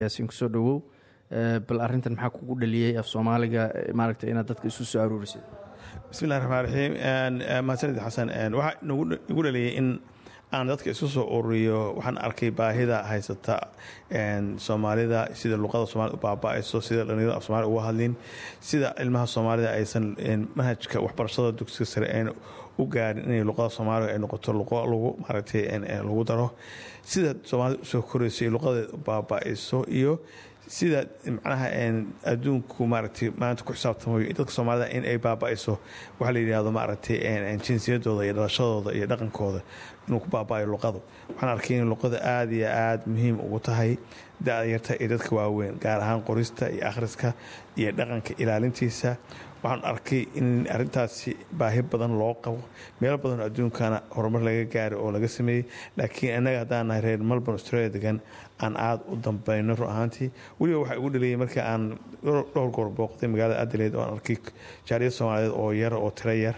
yaasiin kusoo dhawow bal arintan maxaa kugu dhaliyey af soomaaliga maaragta inaad dadka isu soo aruurisid bismillahi raxmaan raxiim mahadsanid xasan waxaa igu dhaliyey in aan dadka isu soo ururiyo waxaan arkay baahida haysata soomaalida sida luqada soomaalida u baaba-ayso sida dhalinyarada af soomaalida uga hadlin sida ilmaha soomaalida aysan manhajka waxbarashada dugsiga sare ayn u gaarin inay luqada soomaaliga ay noqoto luqo lagu maaragtay lagu daro sida soomaalida usoo korayso luqadeed u baaba-ayso iyo sida macnaha adduunku maaragtay maanta ku xisaabtamayo dadka soomaalida in ay baaba-ayso waxaa la yidhaahdo maaragtay jinsiyadooda iyo dhalashadooda iyo dhaqankooda inuu ku baaba-ayo luqadu waxaan arkay in luqada aada iyo aada muhiim ugu tahay da-da yarta iyo dadka waaweyn gaar ahaan qorista iyo akhriska iyo dhaqanka ilaalintiisa waxaan arkay in arintaasi baahi badan loo qabo meelo badanoo adduunkana horumar laga gaaray oo laga sameeyey laakiin innaga haddaan nahay reer melbourne australia degan aan aada u dambayno ru ahaantii weliba waxaa igu dhaliyay markii aan dhowr goor booqday magaalada adelaide oo aan arkay jaariyad soomaaliyeed oo yar oo tiro yar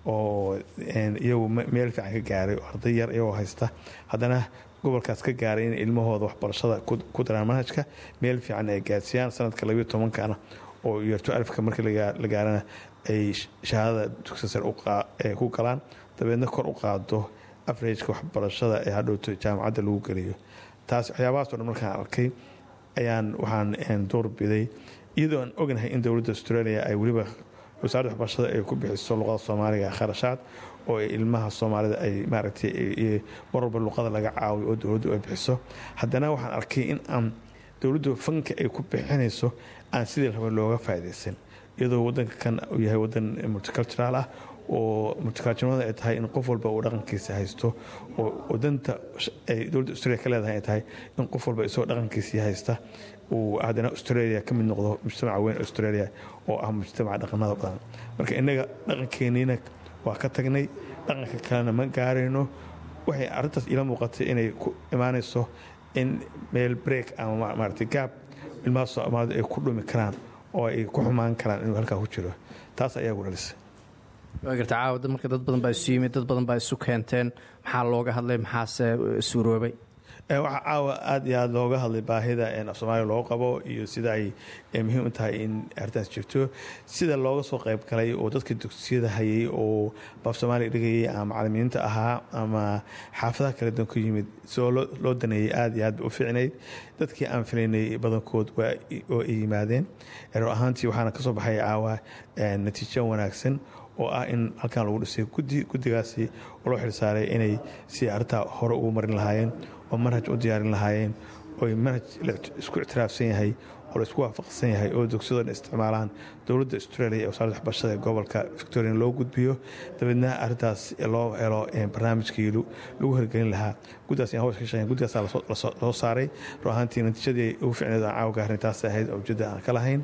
oo iyagu meel fiican ka gaaray oo arday yar iyagoo haysta haddana gobolkaas ka gaaray in ilmahooda waxbarashada ku daraan manhajka meel fiican ay gaarsiiyaan sanadka labayo tobankana oo yarto alifka markii la gaarana ay shahaadada dugsi sare ku galaan dabeedna kor u qaado afarageka waxbarashada ee hadhowto jaamacadda lagu geliyo taas waxyaabahaas o dhan markaan arkay ayaan waxaan doorbiday iyadoo aan ognahay in dowladda australia ay weliba wasaaradda waxbarashada ay ku bixiso luqada soomaaliga kharashaad oo ilmaha soomaalida ay maaragtay mar walba luqada laga caawiyo oo dowladdu ay bixiso haddana waxaan arkay in aan dowladdu fanka ay ku bixinayso aan sidii raba looga faaidaysan iyadoo wadanka kan uu yahay wadan multicultural ah oo multiculturalnimada ay tahay in qof walba uu dhaqankiisa haysto oo wadanta ay dowladda australia ka leedahay ay tahay in qof walba isagoo dhaqankiisii haysta uu haddana australia ka mid noqdo mujtamaca weyn australia oo ah mujtamaca dhaqamada badan marka innaga dhaqankeeniina waa ka tagnay dhaqanka kalena ma gaarayno waxay arrintaas iila muuqatay inay ku imaanayso in meel break ama maarata gaab ilmaha soomaalida ay ku dhumi karaan oo ay ku xumaan karaan inuu halkaa ku jiro taas ayaa gu dhalisa waa garta caawa marka dad badan baa isu yimid dad badan baa isu keenteen maxaa looga hadlay maxaase suuroobay waxaa caawa aada iyo aada looga hadlay baahida af soomaaliya loo qabo iyo sida ay muhiim u tahay in arrintaas jirto sida looga soo qayb galay oo dadka dugsiyada hayay oo baaf soomaaliya dhigayay ama macalimiinta ahaa ama xaafadaha kala duwan ku yimid sidoo loo daneeyey aada iyo aad ba u fiicnayd dadkii aan filaynay badankood oo ay yimaadeen ro ahaantii waxaana kasoo baxay caawa natiijo wanaagsan oo ah in halkan lagu dhisay guddigaasi oo loo xilsaaray inay si arrintaa hore ugu marin lahaayeen oo manhaj u diyaarin lahaayeen oo manhaj isku ictiraafsan yahay oo la isku waafaqsan yahay oo dugsiyadoona isticmaalaan dowladda australia ee wasaaradda waxbarashada ee gobolka victoria loo gudbiyo dabeedna arrintaas loo helo barnaamijkii lagu hirgelin lahaa guddaas in hawsha ka shaqeyn guddigaasaa lasoo saaray ru ahaantii natiijadii ugu ficneed aan caawa gaarin taas ahayd oo ujeedda aan ka lahayn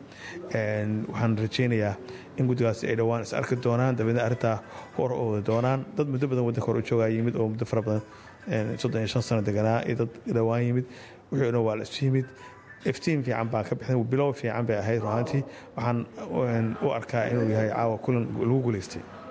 waxaan rajaynayaa in guddigaasi ay dhowaan is arki doonaan dabeedna arrintaa hor oodi doonaan dad muddo badan waddanka hore u joogaa yimid oo muddo fara badan soddon iyo shan sano deganaa iyo dad dhowaan yimid wixii dhan waa la isu yimid iftiin fiican baa ka bixin bilow fiican bay ahayd ruahaantii waxaan u arkaa inuu yahay caawa kulan lagu guulaystay